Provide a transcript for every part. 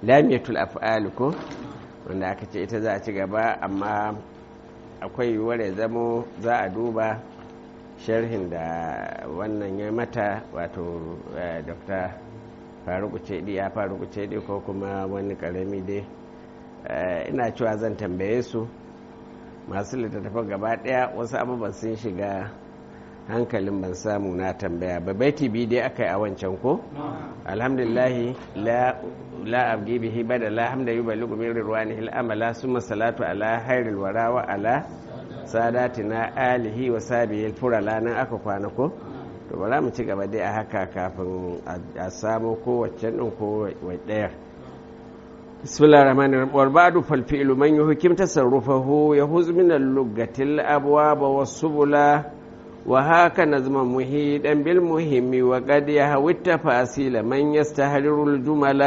lamiyatul af'al ko wanda aka ce ita za a ci gaba amma akwai yiwuwar ya zamo za a duba sharhin da wannan ya mata wato dr faruku cedi ya faruku cedi ko kuma wani karami dai ina cewa zan tambaye su masu littattafan gaba daya wasu abubuwan sun shiga hankalin ban samu na tambaya ba baiti biyu dai aka yi a wancan ko alhamdulillahi la abdi bihi bada la hamda yuballighu min rirwanihi al-amala summa salatu ala hairil wara wa ala sadatina alihi wa sabihi furala nan aka kwana ko to bara mu ci gaba dai a haka kafin a samu kowace din ko ɗaya bismillahir rahmanir rahim wal ba'du fal fi'lu man yuhkim tasarrufahu yahuz min al-lugatil abwaba was-subula وهاك نظما مهيدا بالمهم وقد يهوي التفاصيل من يستهرر الجمل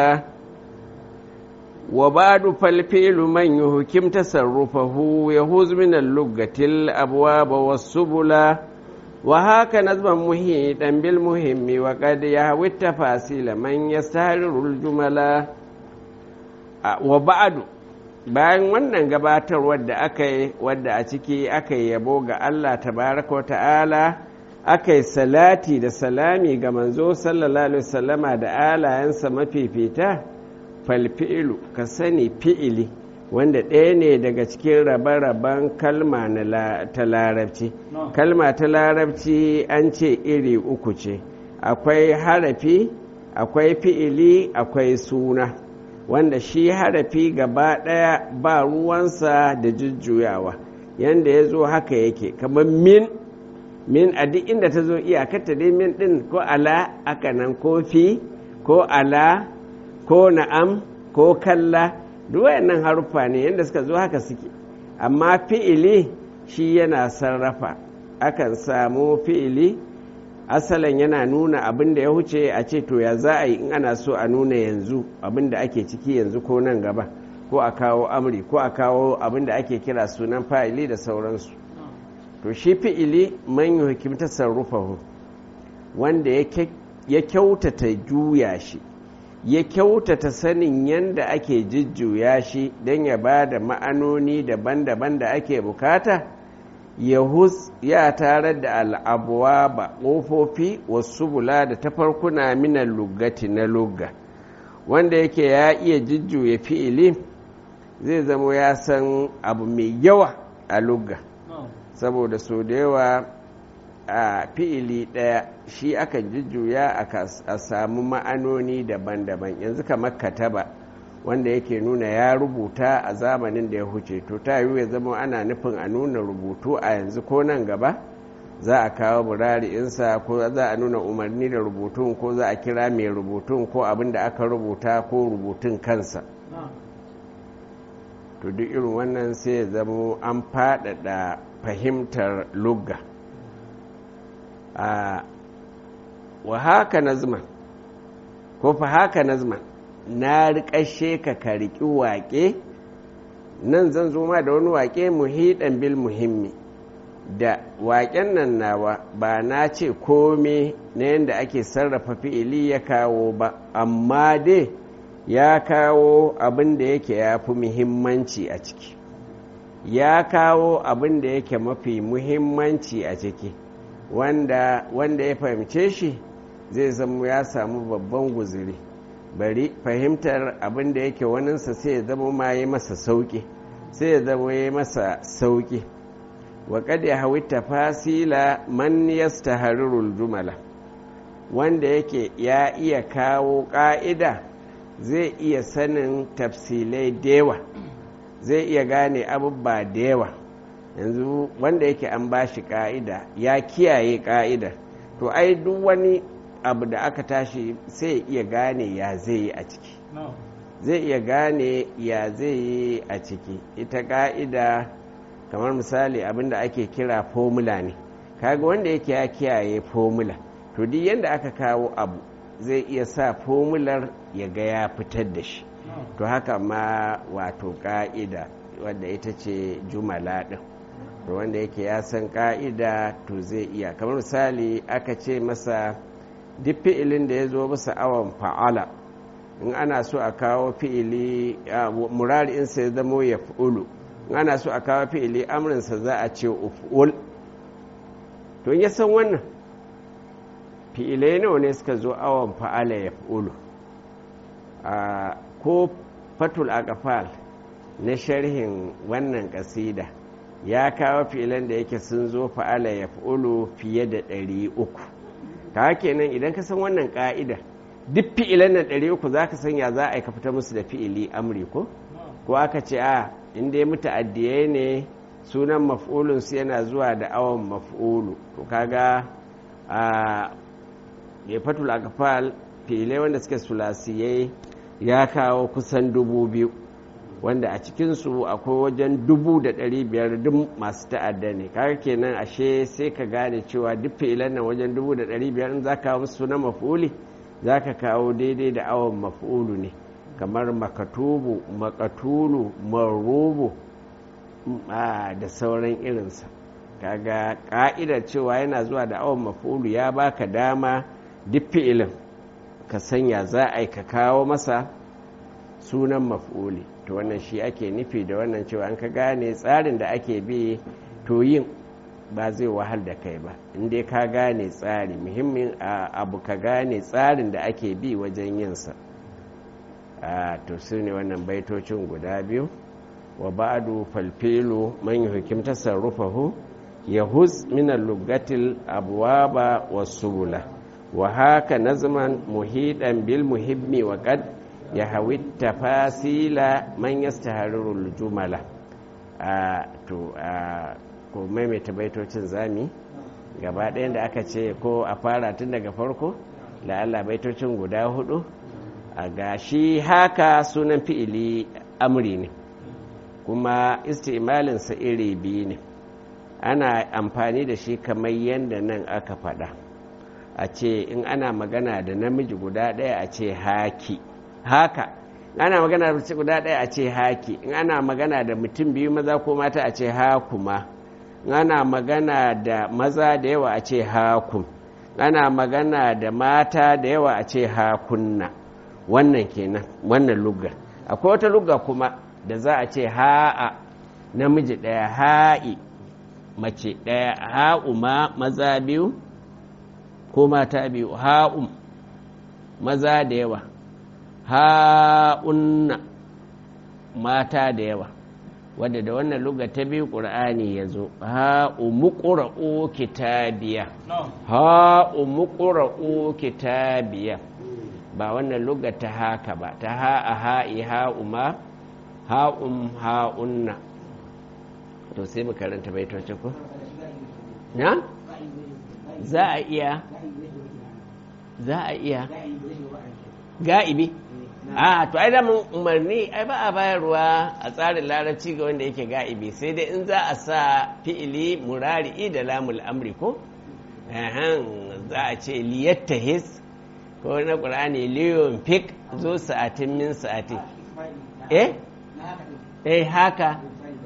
وبعد فالفعل من يهكم تصرفه يهوز من اللغة الأبواب والسبل وهاك نظما مهيدا بالمهم وقد يهوي التفاصيل من يستهرر الجمل وبعد bayan wannan gabatarwar da aka yi wadda a ciki aka yi yabo ga Allah tabaraka ta'ala aka yi salati da salami ga manzo sallallahu alaihi wasallama da alayensa mafifita falfi'ilu ka sani fi'ili wanda ɗaya ne daga cikin rabe-raben kalma ta larabci kalma ta larabci an ce iri uku ce akwai harafi akwai fi'ili akwai suna wanda shi harafi gaba ɗaya ba ruwansa da jujjuyawa yanda ya zo haka yake kamar min min a duk inda ta zo iyakarta dai min ɗin ko ala aka nan ko fi ko ala ko na'am ko kalla duk wayannan haruffa ne yadda suka zo haka suke amma fi'ili shi yana sarrafa akan samu fi'ili asalin yana nuna abin da ya huce a ce to ya za a yi in ana so a nuna yanzu abin da ake ciki yanzu ko nan gaba ko a kawo amri ko a kawo abin da ake kira sunan fa'ili da sauransu to shi fi'ili man yi hikimta sarrufahu wanda ya kyautata juya shi ya kyautata sanin yadda ake jujjuya shi don ya ba da ma'anoni daban-daban da ake bukata yahus ya tarar da al'abuwa ba ƙofofi wasu bula da tafarkuna minan lugati na lugga wanda yake ya iya jujjuya fi'ili zai zama ya san abu mai yawa a lugga saboda so da yawa a fi'ili ɗaya shi aka jujjuya a samu ma'anoni daban-daban yanzu kamar kataba wanda yake nuna ya rubuta a zamanin da ya huce to ta yiwu ya zama ana nufin a nuna rubutu a yanzu ko nan gaba za a kawo burari'insa ko za a nuna umarni da rubutun ko za a kira mai rubutun ko abin da aka rubuta ko rubutun kansa to duk irin wannan sai ya zama an faɗaɗa fahimtar lugga wa haka nazman ko fa haka nazman na riƙashe ka ka riƙi waƙe nan zan zo ma da wani waƙe muhiɗan bil muhimmi da waƙen nan nawa ba na ce kome na yadda ake sarrafa fi'ili ya kawo ba amma dai ya kawo abin da yake ya fi muhimmanci a ciki ya kawo abin da yake mafi muhimmanci a ciki wanda wanda ya fahimce shi zai zama ya samu babban guziri bari fahimtar abin da yake waninsa sai ya zama ma yi masa sauƙi sai ya zama ya masa sauƙi wa kad ya hawi tafasila man yastaharirul jumala wanda yake ya iya kawo ƙa'ida zai iya sanin tafsilai da yawa zai iya gane abubba da yawa yanzu wanda yake an ba shi ƙa'ida ya kiyaye ƙa'ida to ai duk wani abu da aka tashi sai iya gane ya zai yi a ciki zai iya gane ya zai yi a ciki ita ka'ida kamar misali abin da ake kira formula ne kaga wanda yake ya kiyaye formula to duk yadda aka kawo abu zai iya sa formular ya ga ya fitar da shi to haka ma wato ka'ida wadda ita ce jumala ɗin to wanda yake ya san ka'ida to zai iya kamar misali aka ce masa duk fi'ilin da ya zo bisa awon fa'ala in ana so a kawo fi'ili murari in sai zamo ya fi'ulu in ana so a kawo fi'ili amrinsa za a ce uf'ul to in ya san wannan fi'ilai nawa ne suka zo awon fa'ala ya fi'ulu ko fatul aqfal na sharhin wannan kasida ya kawo fi'ilan da yake sun zo fa'ala ya fi'ulu fiye da ɗari uku ta kenan idan ka san wannan ka'ida duk fi'ilan nan ɗari uku za ka sanya za a yi ka fita musu da fi'ili amri ko ko aka ce a inda ya mutu addiyai ne sunan maf'ulun su yana zuwa da awon maf'ulu to kaga a ya fatul akfal fi'ilai wanda suke sulasiyai ya kawo kusan dubu biyu wanda a cikinsu akwai wajen dubu da ɗari biyar duk masu ta'adda ne kaga kenan ashe sai ka gane cewa duk fi'ilan nan wajen dubu da ɗari biyar in za ka kawo musu sunan maf'uli za ka kawo daidai da awon maf'ulu ne kamar makatubu makatulu marubu da sauran irinsa kaga ka'idar cewa yana zuwa da awon maf'ulu ya baka dama duk fi'ilin ka sanya za a yi ka kawo masa sunan maf'uli to wannan shi ake nufi da wannan cewa an ka gane tsarin da ake bi to yin ba zai wahal da kai ba inda ka gane tsari muhimmin abu ka gane tsarin da ake bi wajen yinsa to su ne wannan baitocin guda biyu wa ba'du falfilu man yuhkim tasarrufahu yahuz min al-lugatil abwaba was-subula wa haka nazman muhidan bil muhimmi wa qad yahawi tafasila man yastahariru al-jumala to ko maimaita baitocin zami gaba ɗayan da aka ce ko a fara tun daga farko la'alla baitocin guda hudu a gashi haka sunan fi'ili amri ne kuma istimalinsa iri biyu ne ana amfani da shi kamar yadda nan aka faɗa a ce in ana magana da namiji guda ɗaya a ce haki haka ana magana da mace guda ɗaya a ce haki in ana magana da mutum biyu maza ko mata a ce hakuma ana magana da maza da yawa a ce hakun ana magana da mata da yawa a ce hakunna wannan kenan wannan lugga akwai wata lugga kuma da za a ce ha'a namiji ɗaya ha'i mace ɗaya ha'uma maza biyu ko mata biyu ha'um maza da yawa ha'unna mata da yawa wadda da wannan luga ta biyu ƙur'ani ya zo ha'umu ƙura'u kitabiya ha'umu ƙura'u kitabiya ba wannan luga ta haka ba ta ha'a ha'i ha'uma ha'um ha'unna to sai mu karanta baitocin ku na za a iya za a iya ga'ibi a to ai damun umarni ai ba a bayarwa a tsarin larabci ga wanda yake ga'ibi sai dai in za a sa fi'ili murari'i da lamul amri ko za a ce liyattahis ko na ƙur'ani liyon fik zo sa'atin min sa'atin eh eh haka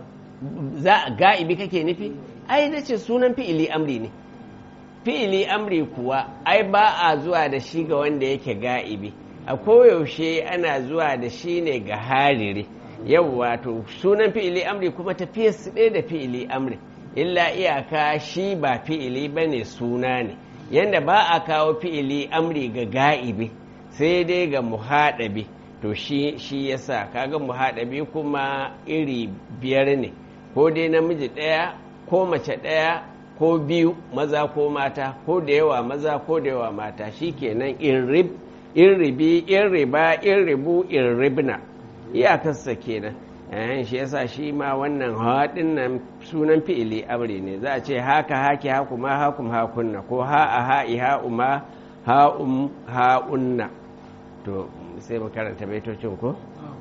za ga'ibi kake nufi ai na ce sunan fi'ili amri ne fi'ili amri kuwa ai ba a zuwa da shi ga wanda yake ga'ibi a koyaushe ana zuwa da shi ne ga harire yau wato sunan fi'ili amri kuma tafiyar su ɗaya da fi'ili amri illa iyaka shi ba fi'ili ba ne suna ne yadda ba a kawo fi'ili amri ga ga'ibi sai dai ga muhaɗabi to shi shi yasa kaga muhaɗabi kuma iri biyar ne ko dai namiji ɗaya ko mace ɗaya ko biyu maza ko mata ko da yawa maza ko da yawa mata shi kenan in rib in ribi in riba in ribu in ribna iyakarsa kenan yayin shi yasa shi ma wannan haɗin nan sunan fi'ili amri ne za a ce haka haki haku ma hakum hakunna ko ha a ha'i ha'uma ha'um ha'unna to sai mu karanta baitocin ko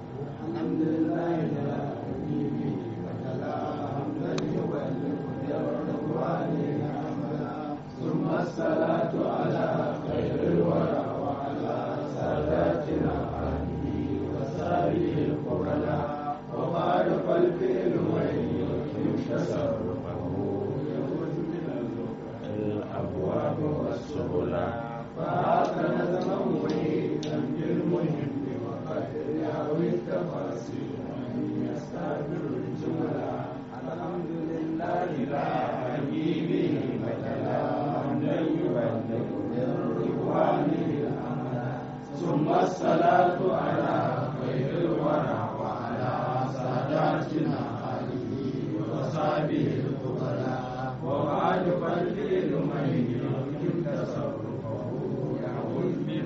الصلاة على خير الورى وعلى ساداتنا آله وسائر القرناء وقال فالفعل من يمكن تصرفه يخرج من الأبواب والسبل فهاك نظما محيطا بالمهم أو التفاصيل من يستعبر الجملة الحمد لله لا حبيبه بدلا حمدا يبلغ من رضوانه الأمل ثم الصلاة على خير الورى وعلى ساداتنا آله وصحبه الفضلاء وبعد فالفيل من يمكن تصرفه يعود من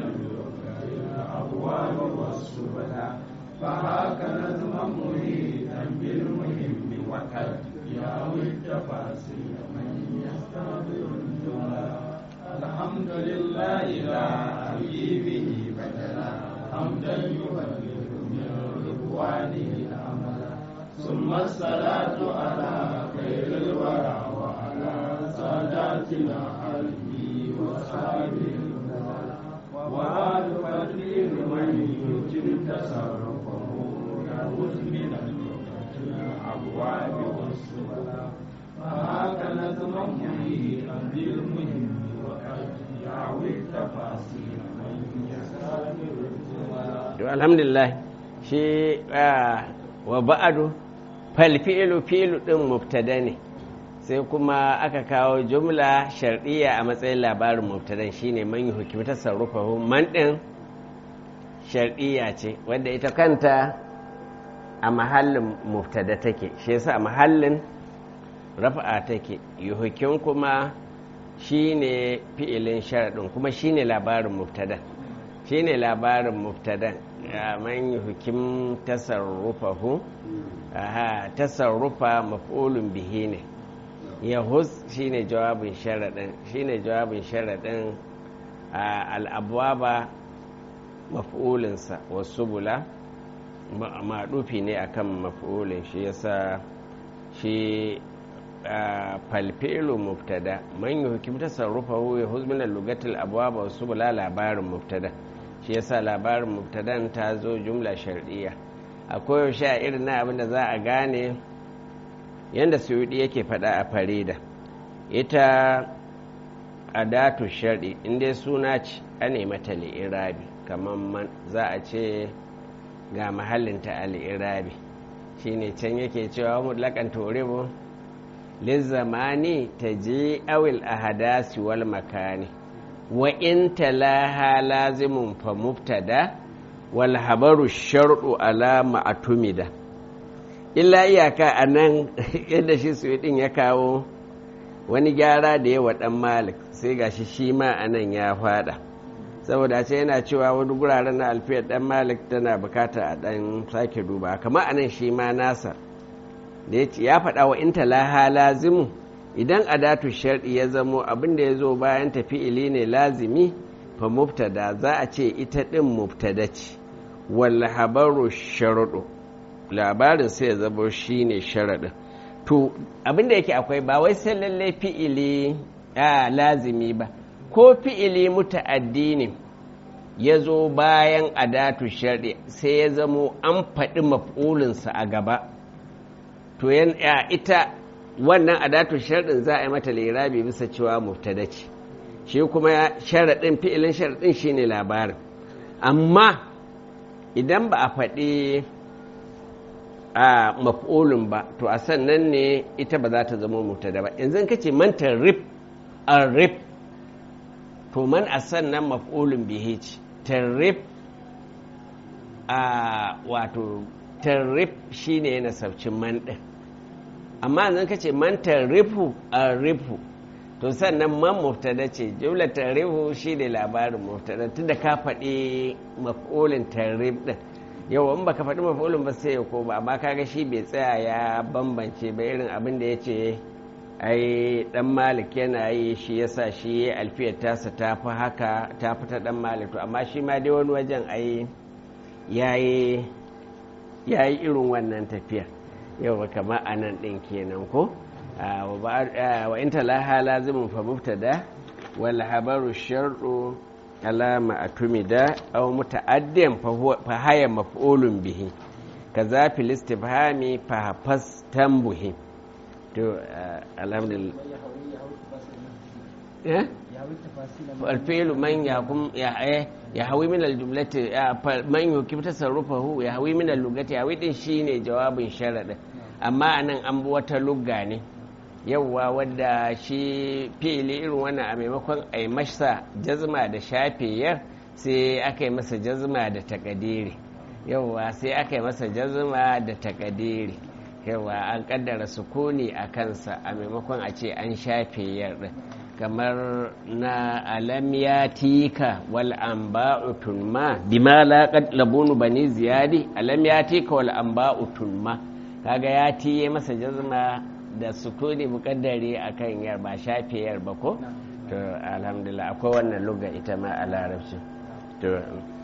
الأبواب والسبل فهاك نظما مريدا بالمهم وقد ياوي التفاصيل من يستحضر الجمل الحمد لله لا حبيبه بدلا حمدا يبلغ من رضوانه الامل ثم الصلاة على خير الورى وعلى ساداتنا عليه وصحبه وعاد فالدين من يتم تصرفه يعوذ من الابواب والسبل فهاك نظم مريئا بالمهم وقد يعوي التفاصيل من يستغفر الجمل alhamdulillah shi wa ba'adu falfi'ilu fi'ilu din mubtada ne sai kuma aka kawo jumla shar'iyya a matsayin labarin mubtadan shine man yi hukumi tasarrufahu man din shar'iyya ce wanda ita kanta a mahallin mubtada take shi yasa a mahallin rafa'a take yuhukin kuma shine fi'ilin sharadin kuma shine labarin mubtada shine labarin mubtadan man yuhukim tasarrufahu aha tasarrufa maf'ulun bihi ne yahuz shine jawabin sharadin shine jawabin sharadin al'abwaba maf'ulinsa wasu bula maɗufi ne akan maf'ulin shi yasa shi falfilu mubtada man yi hukim tasarrufahu ya huzmin lugatul abwaba wasu bula labarin mubtada shi yasa labarin mubtadan ta zo jumla shar'iyya a koyaushe a irin na abin da za a gane yadda suyudi yake faɗa a farida ita adatu shar'i inda suna ce a mata li'irabi kamar man za a ce ga mahallinta a li'irabi shine can yake cewa mutlakan toribu lizzamani ta je awil ahadasi wal makani wa in talaha lazimun fa mubtada wal habaru shar'u ala ma'atumida illa iyaka a nan yadda shi su din ya kawo wani gyara da yawa dan malik sai gashi shi ma a nan ya fada saboda ce yana cewa wani guraren na alfiyar dan malik tana bukata a dan sake duba kamar a nan shi ma nasa da ya faɗa wa in talaha lazimu idan adatu shar'i ya zamo abin da ya zo bayan tafi'ili ne lazimi fa mubtada za a ce ita ɗin mubtada ce wal habaru sharuɗu labarin sai ya zamo shi ne sharaɗin to abin da yake akwai ba wai sai lalle fi'ili a lazimi ba ko fi'ili muta'addi ne ya zo bayan adatu shar'i sai ya zamo an faɗi maf'ulinsa a gaba to ita wannan adatu sharɗin za a yi mata lirabi bisa cewa mubtada ce shi kuma sharaɗin fi'ilin sharaɗin shine labarin amma idan ba a faɗi a maf'ulun ba to a sannan ne ita ba za ta zama mubtada ba yanzu ka ce man tarif arif to man a sannan maf'ulun bihi ce tarif a wato tarif shine yana sabcin man ɗin amma zan ka ce man tarifu a rifu to sannan man muftada ce jumla tarifu shi ne labarin muftada tun da ka faɗi maf'ulin tarif ɗin yau in baka faɗi maf'ulin ba sai ya ko ba amma kaga shi bai tsaya ya bambance ba irin abin da ya ce ai dan malik yana yi shi yasa shi alfiyar tasa ta fi haka ta fi ta dan malik to amma shi ma dai wani wajen ai yayi yayi irin wannan tafiyar yau kama a nan ɗin kenan ko wa in talaha lazimin fa mubtada wal habaru shar'u alama atumida aw muta'addiyan fa haya maf'ulun bihi kaza fil istifhami fa hafas tambuhi to alhamdulillah eh يهوي التفاصيل الفعل من يحكم يح- يحوي من الجملة من يحكم تصرفه يحوي من اللغة يحوي din shine jawabin sharadin amma anan an bi wata lugga ne yawwa wadda shi fi'ili irin wannan a maimakon a yi masa jazma da shafiyar sai aka yi masa jazma da takadiri yawwa sai aka yi masa jazma da takadiri yawwa an kaddara sukuni a kansa a maimakon a ce an shafiyar din kamar na alam ya tika wal anba'u tunma bima laqad labunu bani ziyadi alam ya tika wal anba'u tunma kaga ya tiye masa jazma da sukuni mukaddari akan yar ba shafe yar ba ko to alhamdulillah akwai wannan lugha ita ma a larabci to